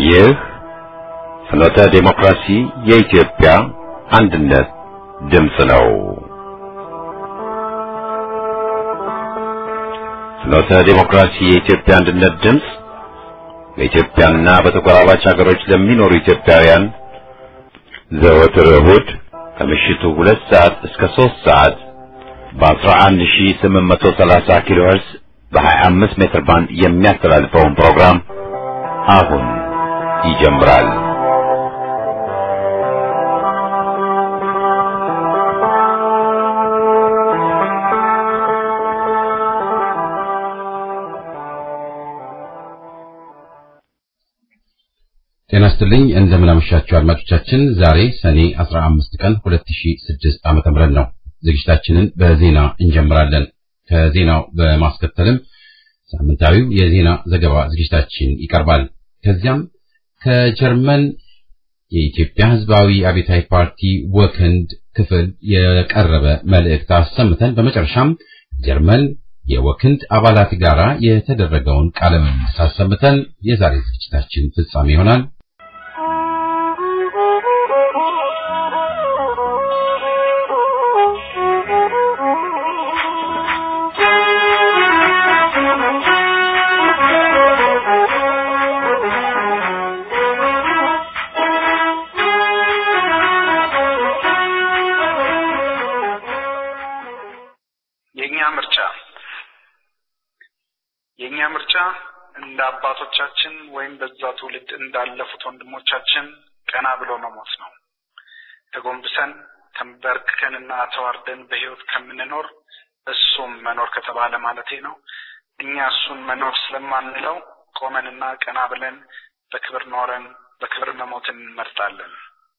ይህ ፍኖተ ዴሞክራሲ የኢትዮጵያ አንድነት ድምፅ ነው። ፍኖተ ዴሞክራሲ የኢትዮጵያ አንድነት ድምፅ በኢትዮጵያና በተጎራባች ሀገሮች ለሚኖሩ ኢትዮጵያውያን ዘወትር እሁድ ከምሽቱ ሁለት ሰዓት እስከ ሶስት ሰዓት በ11830 ኪሎ ሄርዝ በ25 ሜትር ባንድ የሚያስተላልፈውን ፕሮግራም አሁን ይጀምራል። ጤና ይስጥልኝ እንደምን አመሻችሁ አድማጮቻችን። ዛሬ ሰኔ 15 ቀን 2006 ዓመተ ምህረት ነው። ዝግጅታችንን በዜና እንጀምራለን። ከዜናው በማስከተልም ሳምንታዊው የዜና ዘገባ ዝግጅታችን ይቀርባል። ከዚያም ከጀርመን የኢትዮጵያ ሕዝባዊ አብዮታዊ ፓርቲ ወክንድ ክፍል የቀረበ መልእክት አሰምተን በመጨረሻም ጀርመን የወክንድ አባላት ጋር የተደረገውን ቃለ ምልልስ አሰምተን የዛሬ ዝግጅታችን ፍጻሜ ይሆናል። የኛ ምርጫ የኛ ምርጫ እንደ አባቶቻችን ወይም በዛ ትውልድ እንዳለፉት ወንድሞቻችን ቀና ብሎ መሞት ነው። ተጎንብሰን ተንበርክከንና ተዋርደን በህይወት ከምንኖር እሱም መኖር ከተባለ ማለቴ ነው። እኛ እሱን መኖር ስለማንለው ቆመንና ቀና ብለን በክብር ኖረን በክብር መሞትን እንመርጣለን።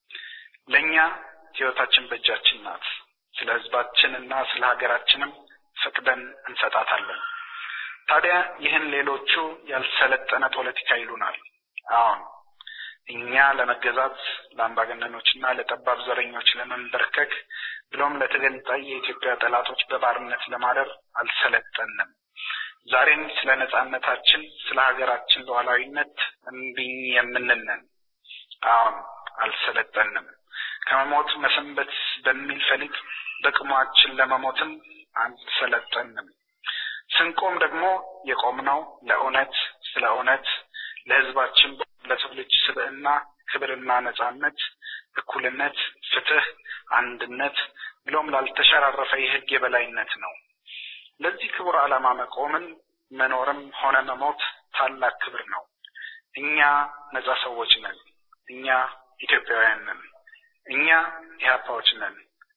ለእኛ ህይወታችን በእጃችን ናት። ስለ ህዝባችን እና ስለ ሀገራችንም ፈቅደን እንሰጣታለን። ታዲያ ይህን ሌሎቹ ያልሰለጠነ ፖለቲካ ይሉናል። አሁን እኛ ለመገዛት ለአምባገነኖችና ለጠባብ ዘረኞች ለመንበርከክ ብሎም ለተገንጣይ የኢትዮጵያ ጠላቶች በባርነት ለማደር አልሰለጠንም። ዛሬም ስለ ነጻነታችን፣ ስለ ሀገራችን ሉዓላዊነት እምቢኝ የምንነን። አሁን አልሰለጠንም። ከመሞት መሰንበት በሚል ፈሊጥ በቅሟችን ለመሞትም አልሰለጠንም። ስንቆም ደግሞ የቆምነው ለእውነት፣ ስለ እውነት፣ ለህዝባችን ለሰው ልጅ ስብዕና፣ ክብርና ነጻነት፣ እኩልነት፣ ፍትህ፣ አንድነት ብሎም ላልተሸራረፈ የህግ የበላይነት ነው። ለዚህ ክቡር ዓላማ መቆምን መኖርም ሆነ መሞት ታላቅ ክብር ነው። እኛ ነጻ ሰዎች ነን። እኛ ኢትዮጵያውያን ነን። እኛ ኢህአፓዎች ነን።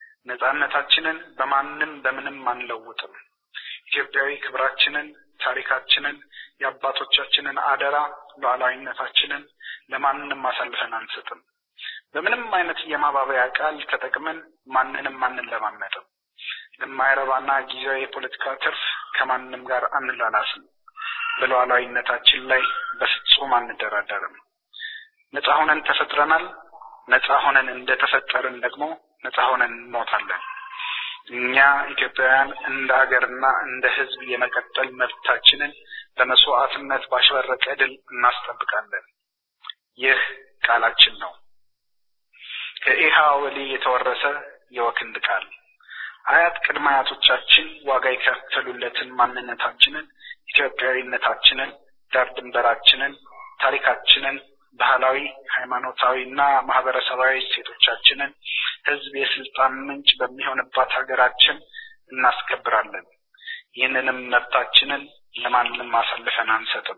ነጻነታችንን በማንም በምንም አንለውጥም። ኢትዮጵያዊ ክብራችንን፣ ታሪካችንን፣ የአባቶቻችንን አደራ ሉዓላዊነታችንን ለማንም አሳልፈን አንሰጥም። በምንም አይነት የማባበያ ቃል ተጠቅመን ማንንም አንለማመጥም። ለማይረባና ጊዜያዊ የፖለቲካ ትርፍ ከማንም ጋር አንላላስም። በሉዓላዊነታችን ላይ በፍጹም አንደራደርም። ነጻ ሆነን ተፈጥረናል። ነጻ ሆነን እንደተፈጠርን ደግሞ ነጻ ሆነን እንሞታለን። እኛ ኢትዮጵያውያን እንደ ሀገርና እንደ ሕዝብ የመቀጠል መብታችንን በመስዋዕትነት ባሸበረቀ ድል እናስጠብቃለን። ይህ ቃላችን ነው። ከኢሃ ወሊ የተወረሰ የወክንድ ቃል አያት ቅድመ አያቶቻችን ዋጋ የከፈሉለትን ማንነታችንን፣ ኢትዮጵያዊነታችንን፣ ዳር ድንበራችንን፣ ታሪካችንን ባህላዊ፣ ሃይማኖታዊ እና ማህበረሰባዊ እሴቶቻችንን ህዝብ የስልጣን ምንጭ በሚሆንባት ሀገራችን እናስከብራለን። ይህንንም መብታችንን ለማንም አሳልፈን አንሰጥም።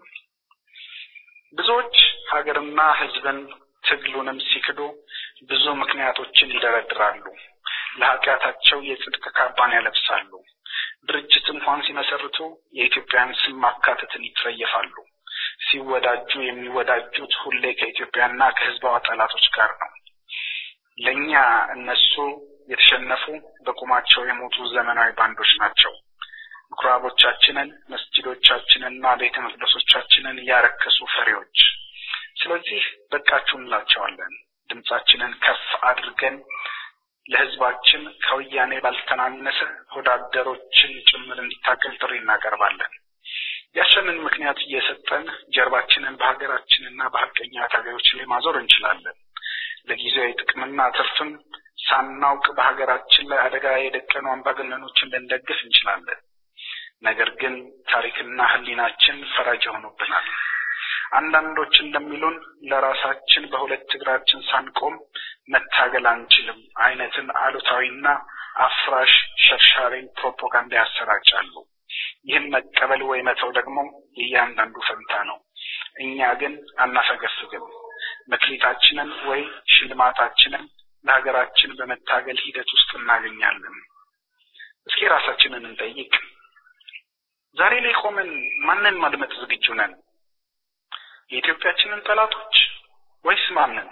ብዙዎች ሀገርና ህዝብን ትግሉንም ሲክዱ ብዙ ምክንያቶችን ይደረድራሉ። ለኃጢአታቸው የጽድቅ ካባን ያለብሳሉ። ድርጅት እንኳን ሲመሰርቱ የኢትዮጵያን ስም ማካተትን ይጸየፋሉ። ሲወዳጁ የሚወዳጁት ሁሌ ከኢትዮጵያና ከህዝባዋ ጠላቶች ጋር ነው። ለእኛ እነሱ የተሸነፉ በቁማቸው የሞቱ ዘመናዊ ባንዶች ናቸው። ምኩራቦቻችንን፣ መስጂዶቻችንንና ቤተ መቅደሶቻችንን ያረከሱ ፈሪዎች። ስለዚህ በቃችሁ እንላቸዋለን። ድምጻችንን ከፍ አድርገን ለህዝባችን ከወያኔ ባልተናነሰ ወዳደሮችን ጭምር እንዲታገል ጥሪ እናቀርባለን። ያሸንን ምክንያት እየሰጠን ጀርባችንን በሀገራችንና በሀቀኛ ታጋዮች ላይ ማዞር እንችላለን። ለጊዜያዊ ጥቅምና ትርፍም ሳናውቅ በሀገራችን ላይ አደጋ የደቀኑ አምባገነኖችን ልንደግፍ እንችላለን። ነገር ግን ታሪክና ሕሊናችን ፈራጅ ሆኖብናል። አንዳንዶች እንደሚሉን ለራሳችን በሁለት እግራችን ሳንቆም መታገል አንችልም አይነትን አሉታዊና አፍራሽ ሸርሻሪን ፕሮፓጋንዳ ያሰራጫሉ። ይህን መቀበል ወይ መተው ደግሞ የእያንዳንዱ ፈንታ ነው። እኛ ግን አናፈገፍግም። መክሊታችንን ወይ ሽልማታችንን ለሀገራችን በመታገል ሂደት ውስጥ እናገኛለን። እስኪ ራሳችንን እንጠይቅ። ዛሬ ላይ ቆመን ማንን ማድመጥ ዝግጁ ነን? የኢትዮጵያችንን ጠላቶች ወይስ ማንን?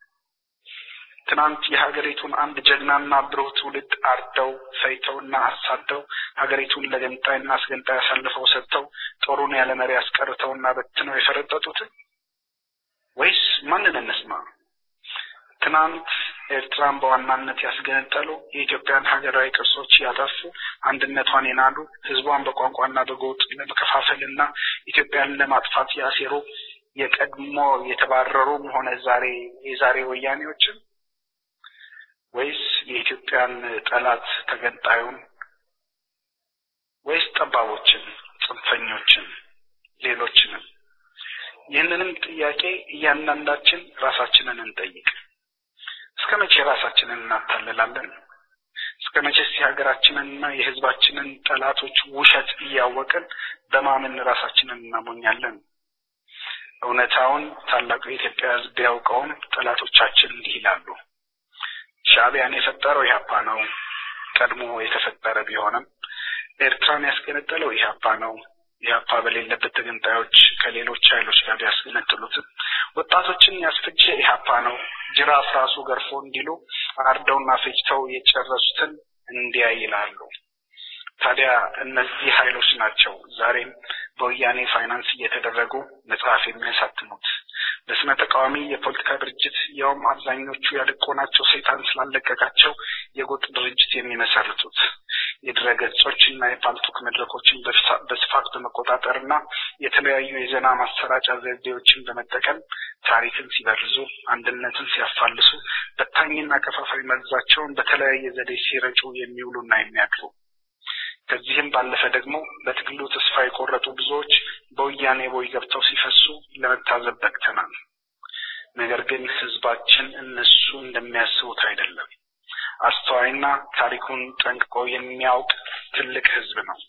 ትናንት የሀገሪቱን አንድ ጀግናና ብሩህ ትውልድ አርደው ፈይተውና አሳደው ሀገሪቱን ለገንጣይና አስገንጣይ አሳልፈው ሰጥተው ጦሩን ያለ መሪ አስቀርተውና በትነው የፈረጠጡትን ወይስ ማንን እንስማ? ትናንት ኤርትራን በዋናነት ያስገነጠሉ የኢትዮጵያን ሀገራዊ ቅርሶች ያጠፉ አንድነቷን የናዱ ሕዝቧን በቋንቋና በጎጥ ለመከፋፈልና ኢትዮጵያን ለማጥፋት ያሴሩ የቀድሞ የተባረሩም ሆነ ዛሬ የዛሬ ወያኔዎችን ወይስ የኢትዮጵያን ጠላት ተገንጣዩን ወይስ ጠባቦችን፣ ጽንፈኞችን፣ ሌሎችንም? ይህንንም ጥያቄ እያንዳንዳችን ራሳችንን እንጠይቅ። እስከ መቼ ራሳችንን እናታልላለን? እስከ መቼስ የሀገራችንንና የሕዝባችንን ጠላቶች ውሸት እያወቅን በማመን ራሳችንን እናሞኛለን? እውነታውን ታላቁ የኢትዮጵያ ሕዝብ ቢያውቀውም ጠላቶቻችን እንዲህ ይላሉ። ሻዕቢያን የፈጠረው ኢህአፓ ነው። ቀድሞ የተፈጠረ ቢሆንም ኤርትራን ያስገነጠለው ኢህአፓ ነው። ኢህአፓ በሌለበት ተገንጣዮች ከሌሎች ኃይሎች ጋር ያስገነጥሉትም ወጣቶችን ያስፈጀ ኢህአፓ ነው። ጅራፍ ራሱ ገርፎ እንዲሉ አርደውና ፈጅተው የጨረሱትን እንዲያ ይላሉ። ታዲያ እነዚህ ኃይሎች ናቸው ዛሬም በወያኔ ፋይናንስ እየተደረጉ መጽሐፍ የሚያሳትሙት በስመ ተቃዋሚ የፖለቲካ ድርጅት ያውም አብዛኞቹ ያደቆናቸው ሰይጣን ስላለቀቃቸው የጎጥ ድርጅት የሚመሰርቱት የድረ ገጾች እና የፓልቶክ መድረኮችን በስፋት በመቆጣጠር እና የተለያዩ የዜና ማሰራጫ ዘዴዎችን በመጠቀም ታሪክን ሲበርዙ፣ አንድነትን ሲያፋልሱ፣ በታኝና ከፋፋይ መርዛቸውን በተለያየ ዘዴ ሲረጩ የሚውሉና የሚያድሩ ከዚህም ባለፈ ደግሞ በትግሉ ተስፋ የቆረጡ ብዙዎች በወያኔ ቦይ ገብተው ሲፈሱ ለመታዘብ በቅተናል። ነገር ግን ሕዝባችን እነሱ እንደሚያስቡት አይደለም። አስተዋይና ታሪኩን ጠንቅቆ የሚያውቅ ትልቅ ሕዝብ ነው።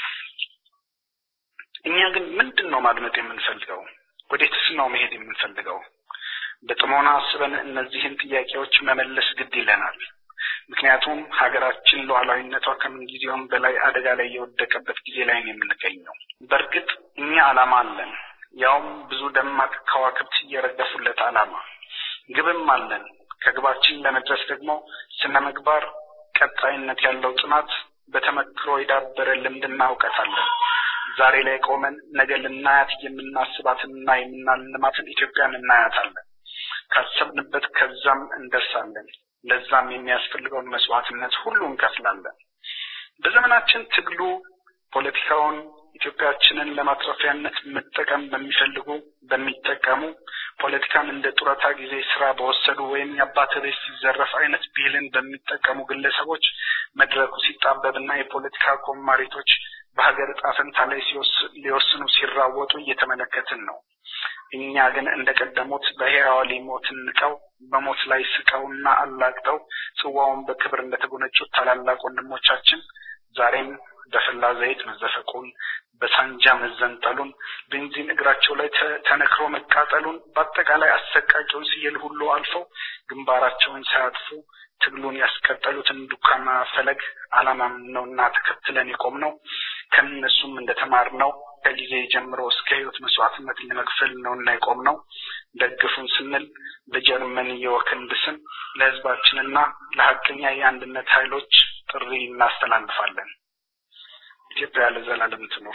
እኛ ግን ምንድን ነው ማድመጥ የምንፈልገው? ወዴትስ ነው መሄድ የምንፈልገው? በጥሞና አስበን እነዚህን ጥያቄዎች መመለስ ግድ ይለናል። ምክንያቱም ሀገራችን ሉዓላዊነቷ ከምን ጊዜውም በላይ አደጋ ላይ የወደቀበት ጊዜ ላይ ነው የምንገኘው። በእርግጥ እኛ ዓላማ አለን፣ ያውም ብዙ ደማቅ ከዋክብት እየረገፉለት ዓላማ። ግብም አለን። ከግባችን ለመድረስ ደግሞ ስነ ምግባር፣ ቀጣይነት ያለው ጥናት፣ በተመክሮ የዳበረ ልምድና እውቀት አለን። ዛሬ ላይ ቆመን ነገ ልናያት የምናስባትንና የምናልማትን ኢትዮጵያን እናያታለን። ካሰብንበት ከዛም እንደርሳለን። ለዛም የሚያስፈልገውን መስዋዕትነት ሁሉ እንከፍላለን። በዘመናችን ትግሉ ፖለቲካውን ኢትዮጵያችንን ለማትረፊያነት መጠቀም በሚፈልጉ በሚጠቀሙ ፖለቲካን እንደ ጡረታ ጊዜ ስራ በወሰዱ ወይም የአባት ቤት ሲዘረፍ አይነት ብሂልን በሚጠቀሙ ግለሰቦች መድረኩ ሲጣበብና የፖለቲካ ኮማሪቶች በሀገር ዕጣ ፈንታ ላይ ሊወስኑ ሲራወጡ እየተመለከትን ነው። እኛ ግን እንደቀደሙት በሕያው ሞትን ንቀው በሞት ላይ ስቀውና አላግጠው ጽዋውን በክብር እንደተጎነጩት ታላላቅ ወንድሞቻችን ዛሬም በፈላ ዘይት መዘፈቁን፣ በሳንጃ መዘንጠሉን፣ ቤንዚን እግራቸው ላይ ተነክሮ መቃጠሉን፣ በአጠቃላይ አሰቃቂውን ሲየል ሁሉ አልፈው ግንባራቸውን ሳያጥፉ ትግሉን ያስቀጠሉትን ዱካና ፈለግ ዓላማም ነውና ተከትለን የቆም ነው። ከእነሱም እንደተማርነው ከጊዜ ጀምሮ እስከ ሕይወት መስዋዕትነት ለመክፈል ነውና የቆም ነው። ደግፉን ስንል በጀርመን የወክንድ ስም ለሕዝባችንና ለሀቀኛ የአንድነት ኃይሎች ጥሪ እናስተላልፋለን። ኢትዮጵያ ለዘላለም ትኖር።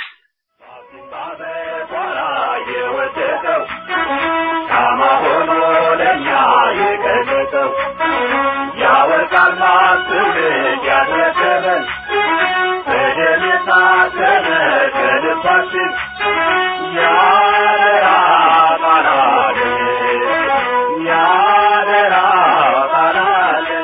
የወደቀው ሻማ ሆኖ ለእኛ የቀለጠው ያወርቃል ማስብት ያስረከበን በደም የታተመ ከልባችን ቃላችን ያደራ ቃላችን ያደራ ቃላችን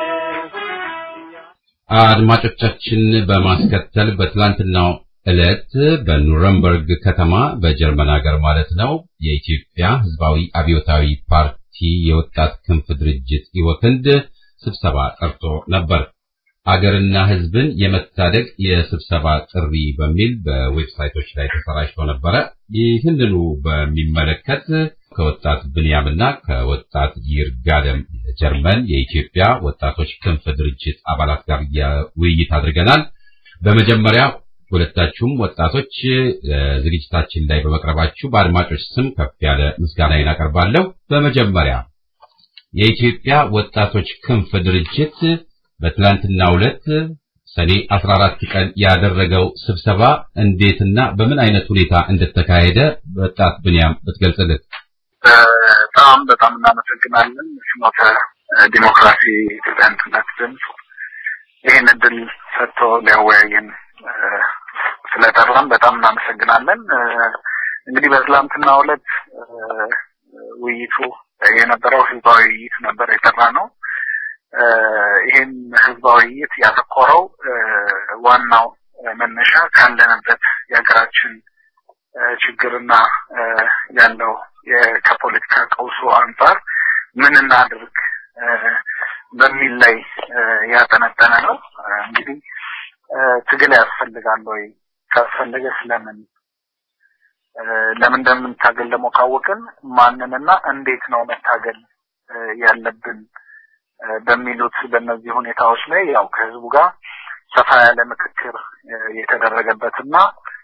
አድማጮቻችን በማስከተል በትላንትናው ዕለት በኑረምበርግ ከተማ በጀርመን ሀገር ማለት ነው የኢትዮጵያ ሕዝባዊ አብዮታዊ ፓርቲ የወጣት ክንፍ ድርጅት ኢወክንድ ስብሰባ ጠርቶ ነበር። አገርና ሕዝብን የመታደግ የስብሰባ ጥሪ በሚል በዌብሳይቶች ላይ ተሰራጭቶ ነበረ። ይህንኑ በሚመለከት ከወጣት ብንያምና ከወጣት ይርጋለም ጀርመን የኢትዮጵያ ወጣቶች ክንፍ ድርጅት አባላት ጋር ውይይት አድርገናል። በመጀመሪያ ሁለታችሁም ወጣቶች ዝግጅታችን ላይ በመቅረባችሁ በአድማጮች ስም ከፍ ያለ ምስጋናዬን አቀርባለሁ። በመጀመሪያ የኢትዮጵያ ወጣቶች ክንፍ ድርጅት በትላንትናው ዕለት ሰኔ 14 ቀን ያደረገው ስብሰባ እንዴትና በምን አይነት ሁኔታ እንደተካሄደ ወጣት ብንያም ብትገልጽልን። በጣም በጣም እናመሰግናለን። ፍኖተ ዲሞክራሲ ኢትዮጵያ አንድነት ድምፅ ይህን እድል ሰጥቶ ሊያወያየን ስለጠራን በጣም እናመሰግናለን። እንግዲህ በትላንትናው ዕለት ውይይቱ የነበረው ህዝባዊ ውይይት ነበር የጠራ ነው። ይህም ህዝባዊ ውይይት ያተኮረው ዋናው መነሻ ካለንበት የሀገራችን ችግርና ያለው ከፖለቲካ ቀውሱ አንጻር ምን እናድርግ በሚል ላይ ያጠነጠነ ነው። እንግዲህ ትግል ያስፈልጋል ወይ? ካስፈለገ ስለምን ለምን እንደምንታገል ደግሞ ካወቅን ማንንና እንዴት ነው መታገል ያለብን በሚሉት በእነዚህ ሁኔታዎች ላይ ያው ከህዝቡ ጋር ሰፋ ያለ ምክክር የተደረገበትና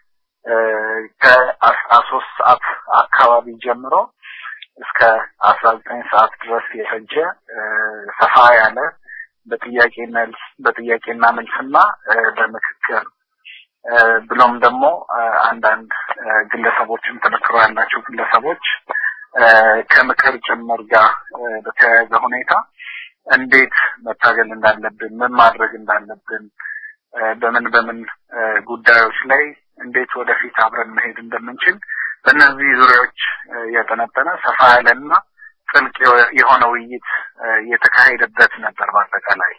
ከአስራ ሶስት ሰዓት አካባቢ ጀምሮ እስከ አስራ ዘጠኝ ሰዓት ድረስ የፈጀ ሰፋ ያለ በጥያቄ መልስ በጥያቄና መልስና በምክክር ብሎም ደግሞ አንዳንድ ግለሰቦችም ተመክሮ ያላቸው ግለሰቦች ከምክር ጭምር ጋር በተያያዘ ሁኔታ እንዴት መታገል እንዳለብን፣ ምን ማድረግ እንዳለብን፣ በምን በምን ጉዳዮች ላይ እንዴት ወደፊት አብረን መሄድ እንደምንችል በእነዚህ ዙሪያዎች ያጠነጠነ ሰፋ ያለና ጥልቅ የሆነ ውይይት የተካሄደበት ነበር። በአጠቃላይ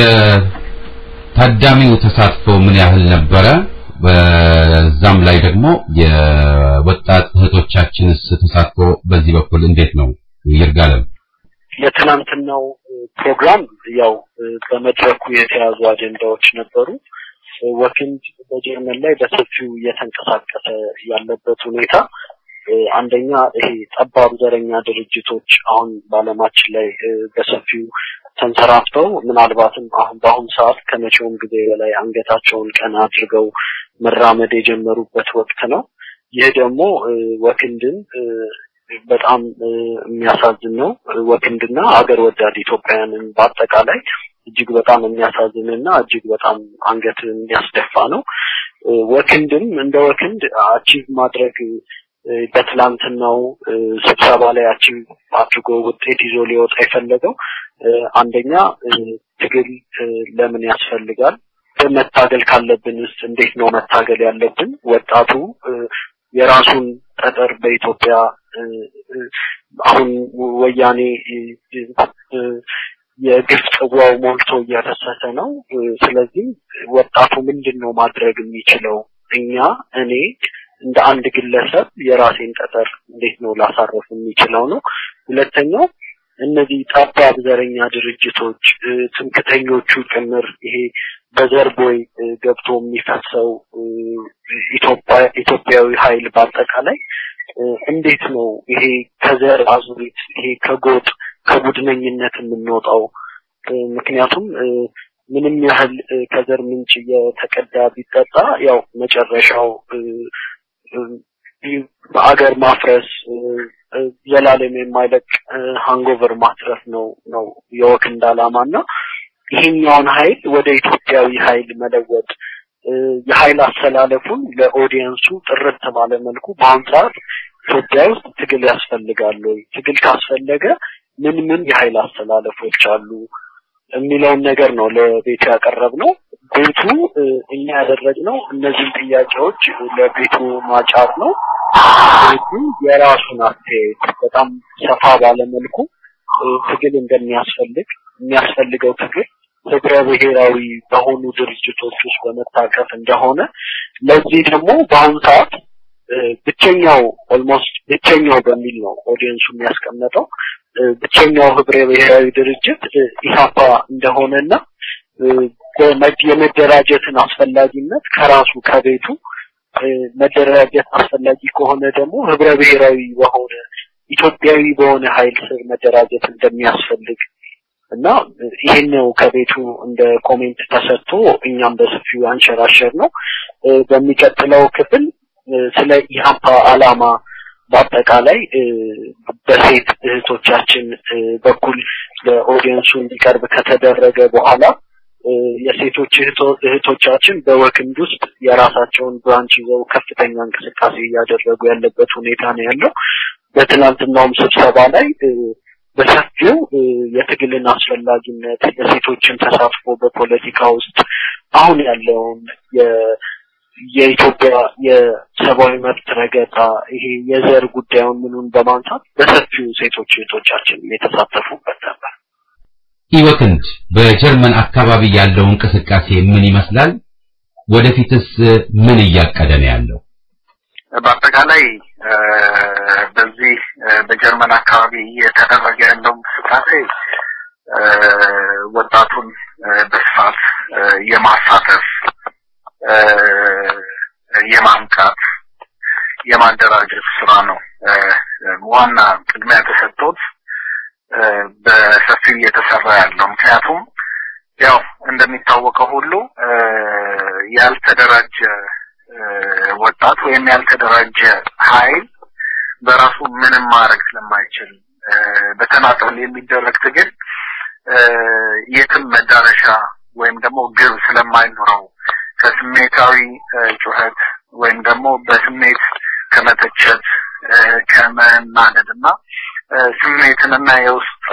የታዳሚው ተሳትፎ ምን ያህል ነበረ? በዛም ላይ ደግሞ የወጣት እህቶቻችንስ ተሳትፎ በዚህ በኩል እንዴት ነው? ይርጋለም የትናንትናው ፕሮግራም ያው በመድረኩ የተያዙ አጀንዳዎች ነበሩ። ወኪንድ በጀርመን ላይ በሰፊው እየተንቀሳቀሰ ያለበት ሁኔታ አንደኛ ይሄ ጠባብ ዘረኛ ድርጅቶች አሁን በዓለማችን ላይ በሰፊው ተንሰራፍተው ምናልባትም አሁን በአሁኑ ሰዓት ከመቼውም ጊዜ በላይ አንገታቸውን ቀና አድርገው መራመድ የጀመሩበት ወቅት ነው። ይህ ደግሞ ወክንድን በጣም የሚያሳዝን ነው። ወክንድና ሀገር ወዳድ ኢትዮጵያውያንን በአጠቃላይ እጅግ በጣም የሚያሳዝንና እጅግ በጣም አንገት የሚያስደፋ ነው። ወክንድም እንደ ወክንድ አቺቭ ማድረግ በትላንትናው ስብሰባ ላይ አቺቭ አድርጎ ውጤት ይዞ ሊወጣ የፈለገው አንደኛ ትግል ለምን ያስፈልጋል? መታገል ካለብን ውስጥ እንዴት ነው መታገል ያለብን? ወጣቱ የራሱን ጠጠር በኢትዮጵያ አሁን ወያኔ የግፍ ጽዋው ሞልቶ እያፈሰሰ ነው። ስለዚህ ወጣቱ ምንድን ነው ማድረግ የሚችለው? እኛ እኔ እንደ አንድ ግለሰብ የራሴን ጠጠር እንዴት ነው ላሳረፍ የሚችለው ነው። ሁለተኛው እነዚህ ጠባብ ዘረኛ ድርጅቶች ትምክተኞቹ ጭምር ይሄ በዘር ቦይ ገብቶ የሚፈሰው ኢትዮጵያዊ ኃይል በአጠቃላይ እንዴት ነው ይሄ ከዘር አዙሪት ይሄ ከጎጥ ከቡድነኝነት የምንወጣው? ምክንያቱም ምንም ያህል ከዘር ምንጭ እየተቀዳ ቢጠጣ ያው መጨረሻው በአገር ማፍረስ ዘላለም የማይለቅ ሃንጎቨር ማትረፍ ነው ነው የወክንድ ዓላማና ይሄኛውን ኃይል ወደ ኢትዮጵያዊ ኃይል መለወጥ የኃይል አሰላለፉን ለኦዲየንሱ ጥርት ባለ መልኩ በአሁን ሰዓት ኢትዮጵያ ውስጥ ትግል ያስፈልጋል ወይ? ትግል ካስፈለገ ምን ምን የኃይል አሰላለፎች አሉ? የሚለውን ነገር ነው ለቤቱ ያቀረብነው። ቤቱ እኛ ያደረግነው እነዚህን ጥያቄዎች ለቤቱ ማጫር ነው። ቤቱ የራሱን አስተያየት በጣም ሰፋ ባለመልኩ ትግል እንደሚያስፈልግ የሚያስፈልገው ትግል ህብረ ብሔራዊ በሆኑ ድርጅቶች ውስጥ በመታቀፍ እንደሆነ ለዚህ ደግሞ በአሁኑ ሰዓት ብቸኛው ኦልሞስት ብቸኛው በሚል ነው ኦዲየንሱ የሚያስቀመጠው ብቸኛው ህብረ ብሔራዊ ድርጅት ኢህአፓ እንደሆነና የመደራጀትን አስፈላጊነት ከራሱ ከቤቱ መደራጀት አስፈላጊ ከሆነ ደግሞ ህብረ ብሔራዊ በሆነ ኢትዮጵያዊ በሆነ ኃይል ስር መደራጀት እንደሚያስፈልግ እና ይሄን ነው ከቤቱ እንደ ኮሜንት ተሰጥቶ እኛም በሰፊው አንሸራሸር ነው። በሚቀጥለው ክፍል ስለ ኢህአፓ አላማ በአጠቃላይ በሴት እህቶቻችን በኩል ለኦዲየንሱ እንዲቀርብ ከተደረገ በኋላ የሴቶች እህቶቻችን በወክንድ ውስጥ የራሳቸውን ብራንች ይዘው ከፍተኛ እንቅስቃሴ እያደረጉ ያለበት ሁኔታ ነው ያለው። በትናንትናውም ስብሰባ ላይ በሰፊው የትግልን አስፈላጊነት የሴቶችን ተሳትፎ በፖለቲካ ውስጥ አሁን ያለውን የኢትዮጵያ የሰብአዊ መብት ረገጣ ይሄ የዘር ጉዳዩን ምኑን በማንሳት በሰፊው ሴቶች እህቶቻችን የተሳተፉበት ነበር። ኢወክንድ በጀርመን አካባቢ ያለው እንቅስቃሴ ምን ይመስላል? ወደፊትስ ምን እያቀደ ነው ያለው? በአጠቃላይ በዚህ በጀርመን አካባቢ እየተደረገ ያለው እንቅስቃሴ ወጣቱን በስፋት የማሳተፍ የማንቃት የማደራጀት ስራ ነው ዋና ቅድሚያ ተሰጥቶት በሰፊው እየተሰራ ያለው ምክንያቱም ያው እንደሚታወቀው ሁሉ ያልተደራጀ ወጣት ወይም ያልተደራጀ ኃይል በራሱ ምንም ማድረግ ስለማይችል በተናጠል የሚደረግ ትግል የትም መዳረሻ ወይም ደግሞ ግብ ስለማይኖረው ከስሜታዊ ጩኸት ወይም ደግሞ በስሜት ከመተቸት ከመናደድ እና ስሜትንና የውስጥ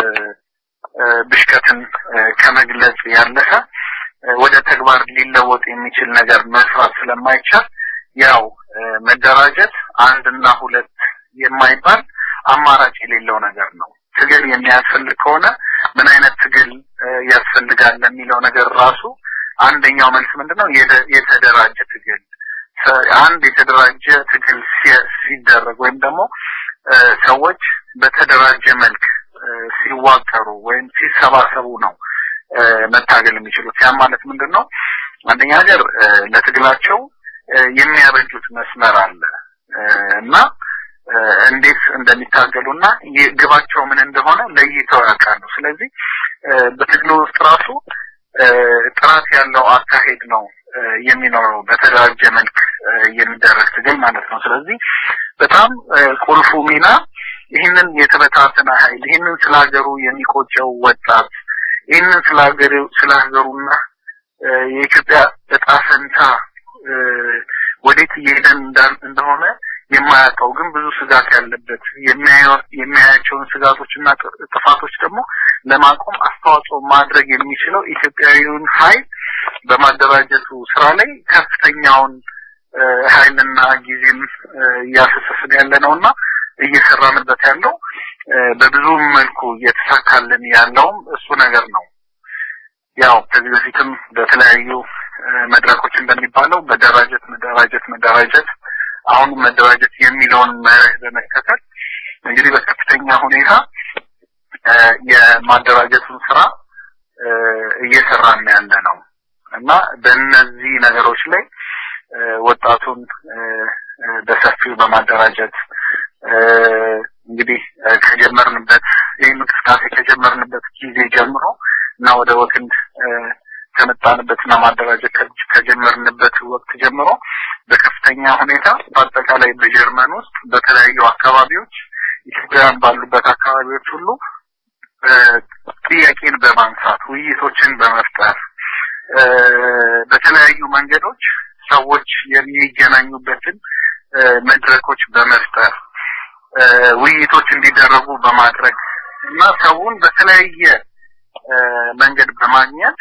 ብሽቀትን ከመግለጽ ያለፈ ወደ ተግባር ሊለወጥ የሚችል ነገር መስራት ስለማይቻል ያው መደራጀት አንድና ሁለት የማይባል አማራጭ የሌለው ነገር ነው። ትግል የሚያስፈልግ ከሆነ ምን አይነት ትግል ያስፈልጋል ለሚለው ነገር ራሱ አንደኛው መልስ ምንድነው? የተደራጀ ትግል። አንድ የተደራጀ ትግል ሲደረግ ወይም ደግሞ ሰዎች በተደራጀ መልክ ሲዋቀሩ ወይም ሲሰባሰቡ ነው መታገል የሚችሉት። ያ ማለት ምንድን ነው? አንደኛ ነገር ለትግላቸው የሚያበጁት መስመር አለ እና እንዴት እንደሚታገሉና ግባቸው ምን እንደሆነ ለይተው ያውቃሉ። ስለዚህ በትግሉ ውስጥ ራሱ ጥራት ያለው አካሄድ ነው የሚኖረው በተደራጀ መልክ የሚደረግ ትግል ማለት ነው። ስለዚህ በጣም ቁልፉ ሚና ይህንን የተበታተነ ኃይል ይህንን ስለ ሀገሩ የሚቆጨው ወጣት ይህንን ስለ ሀገሩ ስለ ሀገሩና የኢትዮጵያ እጣ ፈንታ ወዴት እየሄደን እንደሆነ የማያውቀው ግን ብዙ ስጋት ያለበት የሚያያቸውን ስጋቶችና ጥፋቶች ደግሞ ለማቆም አስተዋጽኦ ማድረግ የሚችለው ኢትዮጵያዊውን ኃይል በማደራጀቱ ስራ ላይ ከፍተኛውን ኃይልና ጊዜም እያፈሰስን ያለ ነውና እየሰራንበት ያለው በብዙ መልኩ እየተሳካልን ያለውም እሱ ነገር ነው። ያው ከዚህ በፊትም በተለያዩ መድረኮች እንደሚባለው መደራጀት መደራጀት መደራጀት አሁን መደራጀት የሚለውን መርህ በመከተል እንግዲህ በከፍተኛ ሁኔታ የማደራጀቱን ስራ እየሰራን ያለ ነው እና በእነዚህ ነገሮች ላይ ወጣቱን በሰፊው በማደራጀት እንግዲህ ከጀመርንበት ይህን እንቅስቃሴ ከጀመርንበት ጊዜ ጀምሮ እና ወደ ወክንድ ከመጣንበትና ማደራጀት ከጀመርንበት ወቅት ጀምሮ በከፍተኛ ሁኔታ በአጠቃላይ በጀርመን ውስጥ በተለያዩ አካባቢዎች ኢትዮጵያውያን ባሉበት አካባቢዎች ሁሉ ጥያቄን በማንሳት ውይይቶችን በመፍጠር በተለያዩ መንገዶች ሰዎች የሚገናኙበትን መድረኮች በመፍጠር ውይይቶች እንዲደረጉ በማድረግ እና ሰውን በተለያየ መንገድ በማግኘት